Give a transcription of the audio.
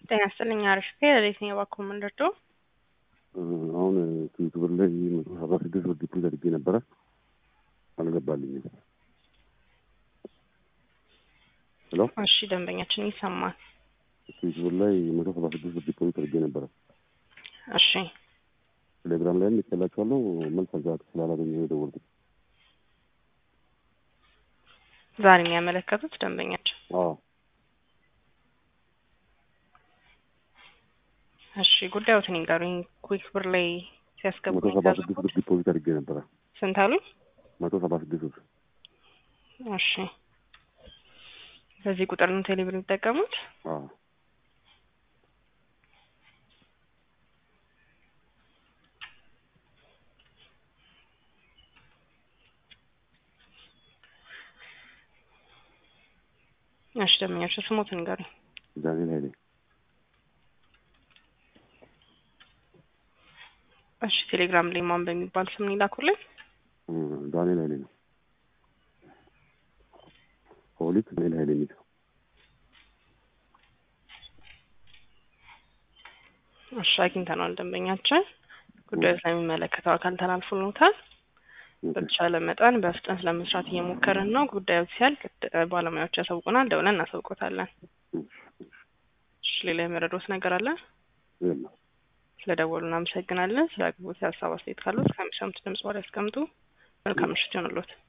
ጤና ይስጥልኝ አሪፍ ለሌት ነው የባኮ ምንድርዶ አሁን ዩቱበር ላይ መቶ ሰባ ስድስት ብር ዲፖዚት አድርጌ ነበረ አልገባልኝም። ሄሎ እሺ ደንበኛችን ይሰማል። ዩቱበር ላይ መቶ ሰባ ስድስት ብር ዲፖዚት አድርጌ ነበረ። እሺ ቴሌግራም ላይም ይከላቸዋለሁ መልስ አዛ ስላላገኘ የደወልኩት። ዛሬ የሚያመለከቱት ደንበኛችን አዎ እሺ ጉዳዮትን ይንገሩኝ። ኩዊክ ብር ላይ ሲያስገቡ መቶ ሰባ ስድስት ብር ዲፖዚት አድርጌ ነበረ። ስንት አሉኝ? መቶ ሰባ ስድስት ብር እሺ በዚህ ቁጥር ነው ቴሌብር የሚጠቀሙት? አዎ እሺ ደንበኛችን ስሞትን ይንገሩኝ። ዳንኤል ኃይሌ እሺ ቴሌግራም ላይ ማን በሚባል ስም ይላኩልኝ። ዳንኤል ኃይሌ ነው። ሆሊክ ዳንኤል ኃይሌ የሚል እሺ አግኝተነዋል። ደንበኛችን ጉዳዩ ስለሚመለከተው አካል ተላልፎልዎታል። በተቻለ መጠን በፍጥነት ለመስራት እየሞከርን ነው። ጉዳዩ ሲያልቅ ባለሙያዎች ያሳውቁናል። ደውለን እናሳውቆታለን። እሺ ሌላ የመረዶት ነገር አለ? የለም። ስለደወሉ እናመሰግናለን። ስለ አቅርቦት ሀሳብ አስተያየት ካሉት ከሚሰሙት ድምጽ በኋላ ያስቀምጡ። መልካም ምሽት ይሆንልዎት።